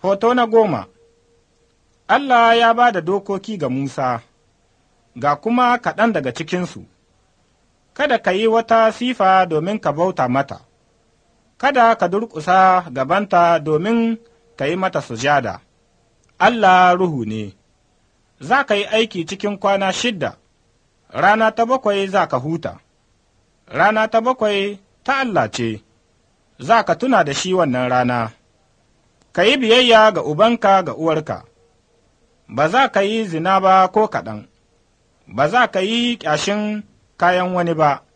Hoto na goma Allah ya ba da dokoki ga Musa, ga kuma kaɗan daga cikinsu, kada ka yi wata sifa domin ka bauta mata, kada ka durƙusa gabanta domin ka yi mata sujada. Allah ruhu ne, za ka yi aiki cikin kwana shidda, rana ta bakwai za ka huta, rana ta bakwai ta Allah ce, za ka tuna da shi wannan rana. ka yi biyayya ga ubanka ga uwarka, ba za ka yi zina ba ko kaɗan, ba za ka yi ƙyashin kayan wani ba,